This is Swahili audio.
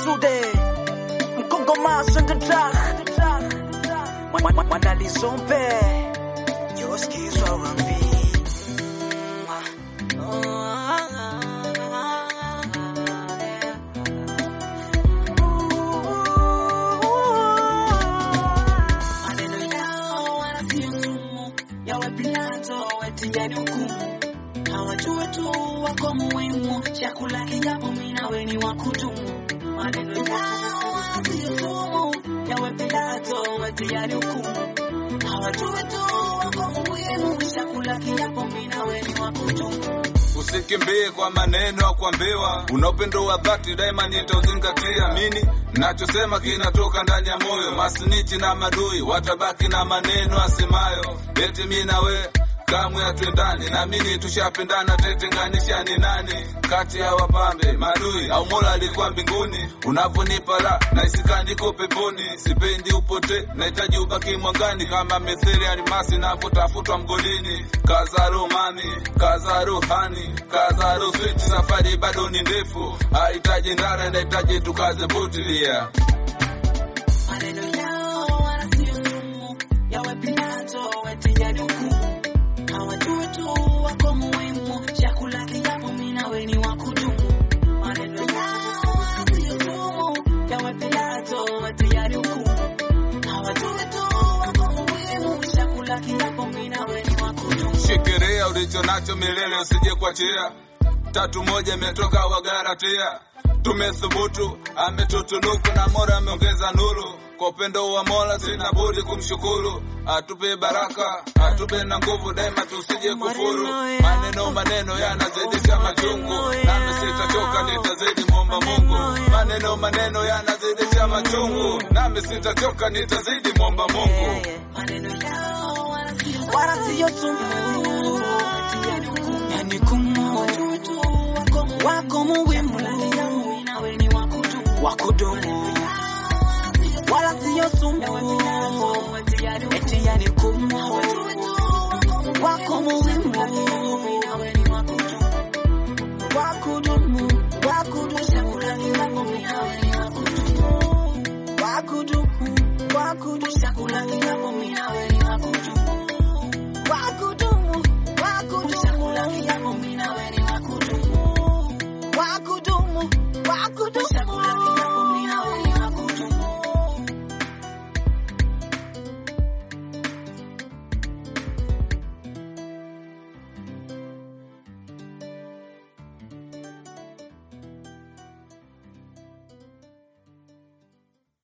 Sude Mkongoma Sendra Mwanalizombe Yoskizwa Rambi Maneno yao wala sio sumu, yawe Pilato wetijani hukumu. Hawajue tu wako muhimu, chakula kijapo mimi nawe ni wa kudumu. Maneno yao wala sio sumu, yawe Pilato wetijani hukumu. Hawajue tu wako muhimu, chakula kijapo mimi nawe ni wa kudumu. Usikimbie kwa maneno ya kuambiwa, una upendo wa dhati daima nitauzingatia. Mini nachosema kinatoka ndani ya moyo, masnichi na madui watabaki na maneno asemayo eti mi na we kamwe hatwendani, na mimi tushapendana, tetenganisha ni nani kati ya wapambe madui au Mola alikuwa mbinguni? Unavyonipa la na isikandiko peponi, sipendi upote, nahitaji ubaki mwangani kama methali ya almasi inavyotafutwa mgodini. Kazaro mami, kazaro hani, kazaro switi, safari bado ni ndefu, hahitaji ndara, nahitaji tukaze butilia Maneno yao wala sio sumu, yawe Pilato wetijani hukumu. Hawajui tu wako muhimu, chakula kijapo mimi nawe ni wa kudumu. Maneno yao wala sio sumu, yawe Pilato wetijani hukumu. Hawajui tu wako muhimu, chakula kijapo mimi nawe ni wa kudumu. Shikiria ulicho nacho milele, usije kuachia. Tatu moja imetoka Wagalatia, tumethubutu, ametutunuku na Mola ameongeza nuru. Kwa upendo wa Mola sina budi kumshukuru, atupe baraka, atupe na nguvu daima, tusije kufuru. Maneno maneno yanazidisha machungu, nami sitachoka, nitazidi muomba Mungu. Maneno maneno yanazidisha machungu, nami sitachoka, nitazidi muomba Mungu. Maneno yao wala sio Wala siyo sumu wetijani hukumu. Yani kumu Hawajui tu wako muhimu, Wako muhimu chakula kijapo mimi nawe ni wa kudumu. Wakudumu Wala siyo sumu Eti yani kumu Wako muhimu Wakudumu Wakudumu Wakudumu Wakudumu Wakudumu Wakudumu Wakudumu Wakudumu